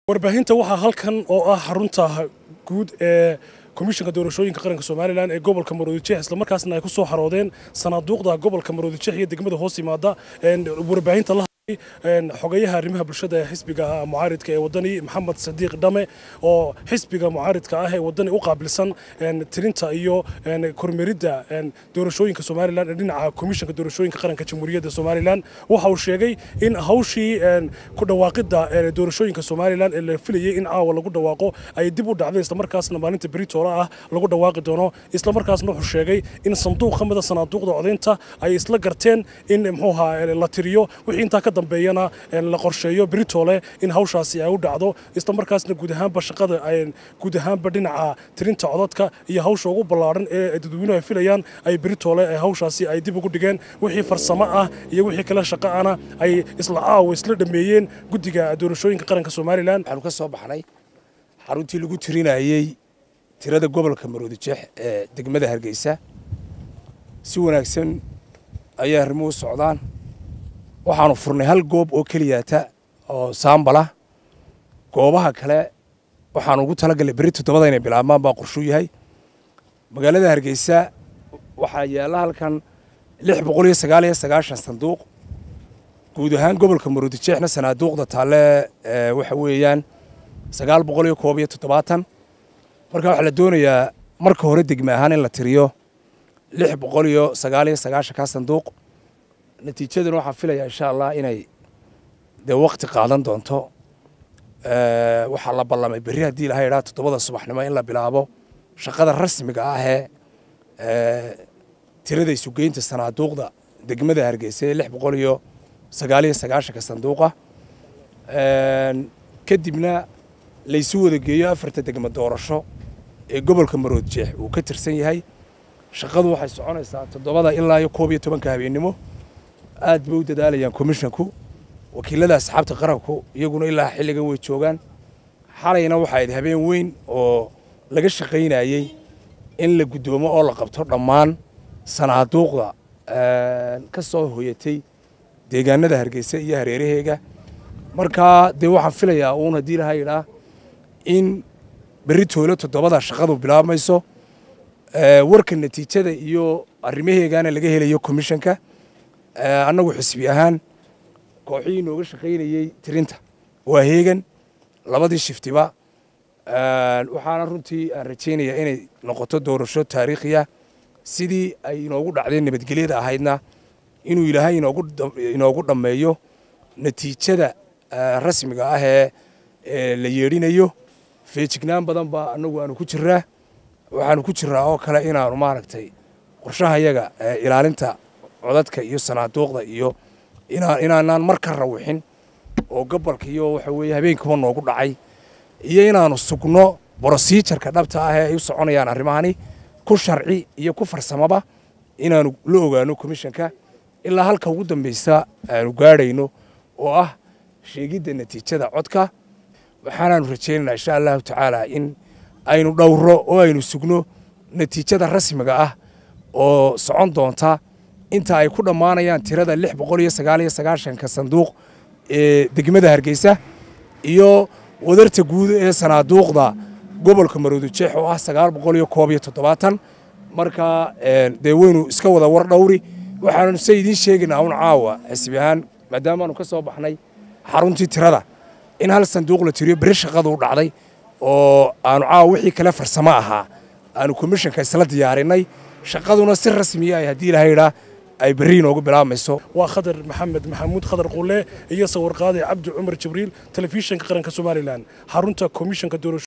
warbaahinta waxaa halkan oo ah xarunta guud ee komishanka doorashooyinka qaranka somalilan ee gobolka maroodijeex islamarkaasna ay ku soo xaroodeen sanaaduuqda gobolka maroodijeex iyo degmada hoos yimaada warbaahinta la xogayaha arrimaha bulshada ee xisbiga mucaaridka ee wadani maxamed sadiiq dhame oo xisbiga mucaaridka ah ee wadani u qaabilsan tirinta iyo kormeeridda doorashooyinka somalilan ee dhinaca komishanka doorashooyinka qaranka jamhuuriyadda somalilan waxa uu sheegay in hawshii ku dhawaaqidda doorashooyinka somalilan ee la filayay in caawa lagu dhawaaqo ay dib u dhacday islamarkaasna maalinta beritoole ah lagu dhawaaqi doono islamarkaasna wuxuu sheegay in sanduuq ka mida sanaaduuqda codaynta ay isla garteen in muxuu ahaa la tiriyo wixii intaa ka dambeeyana la qorsheeyo beritoole in hawshaasi ay u dhacdo isla markaasna guud ahaanba shaqada guud ahaanba dhinaca tirinta codadka iyo hawsha ugu ballaaran ee dadweynuhu ay filayaan ay beritoole hawshaasi ay dib ugu dhigeen wixii farsamo ah iyo wixii kale shaqo ahna ay isla caawa isla dhameeyeen guddiga doorashooyinka qaranka somalilan waxaanu ka soo baxnay xaruntii lagu tirinayey tirada gobolka maroodijeex ee degmada hargeysa si wanaagsan ayay arrimuhu socdaan waxaanu furnay hal goob oo keliyaata oo saambala goobaha kale waxaanu ugu talagalnay berri toddobada inay bilaabmaan baa qorshuu yahay magaalada hargeysa waxaa yaalla halkan lix boqol iyo sagaal iyo sagaashan sanduuq guud ahaan gobolka maroodijeexna sanaaduuqda taalle waxa weeyaan sagaal boqol iyo koob iyo toddobaatan marka waxaa la doonayaa marka hore degme ahaan in la tiriyo lix boqol iyo sagaal iyo sagaashankaa sanduuq natiijadana waxaan filayaa insha allah inay dee wakti qaadan doonto waxaa la ballamay berri haddii ilaha idhaa toddobada subaxnimo in la bilaabo shaqada rasmiga ahee tirada isugeynta sanaaduuqda degmada hargeysa ee lix boqol iyo sagaal iyo sagaashanka sanduuqa kadibna laysu wada geeyo afarta degmo doorasho ee gobolka maroodjeex uu ka tirsan yahay shaqadu waxay soconaysaa toddobada ilaa iyo koob iyo tobanka habeennimo aad bay u dadaalayaan komishinku wakiilada asxaabta qaranku iyaguna ilaa xilligan way joogaan xalayna waxaa ayd habeen weyn oo laga shaqaynayey in la guddoomo oo la qabto dhammaan sanaaduuqda ka soo hoyatay deegaanada hargeysa iyo hareeraheega markaa dee waxaan filayaa uun haddii laha yidhaa in berri toole toddobada shaqadu bilaabmayso warka natiijada iyo arrimaheegana laga helayo komishanka annagu xisbi ahaan kooxihii nooga shaqaynayey tirinta waa heegan labadii shiftiba waxaana runtii aan rajaynayaa inay noqoto doorasho taariikhiya sidii ay inoogu dhacdeen nabadgelyada ahaydna inuu ilaahay inoogu dhammeeyo natiijada rasmiga ah ee la yeedhinayo feejignaan badan baa annagu aanu ku jiraa waxaanu ku jiraa oo kale inaanu maaragtay qorshahayaga ilaalinta codadka iyo sanaaduuqda iyo inaanaan mar ka rawixin oo gobolka iyo waxa weeye habeenkuba noogu dhacay iyo inaanu sugno brosiijarka dhabta ah ee ay u soconayaan arrimahani ku sharci iyo ku farsamaba inaanu la ogaano komishanka ilaa halka ugu dambaysa aanu gaadhayno oo ah sheegidda natiijada codka waxaanaanu rajaynaynaa insha allahu tacaala in aynu dhowro oo aynu sugno natiijada rasmiga ah oo socon doonta inta ay ku dhammaanayaan tirada lix boqol iyo sagaal iyo sagaashanka sanduuq ee degmada hargeysa iyo wadarta guud ee sanaaduuqda gobolka maroodijeex oo ah sagaal boqol iyo koob iyo toddobaatan marka dee weynu iska wada war dhowri waxaanu se idiin sheegaynaa un caawa xisbi ahaan maadaamaanu ka soo baxnay xaruntii tirada in hal sanduuq la tiriyo beri shaqadu u dhacday oo aanu caawa wixii kale farsamo ahaa aanu komishanka isla diyaarinay shaqaduna si rasmiya ay haddii ilaha yidhaa ay berri inoogu bilaabmayso waa khadar maxamed maxamuud khadar qulle iyo sawirqaade cabdi cumar jibriil telefishinka qaranka somalilan xarunta komishanka doorasho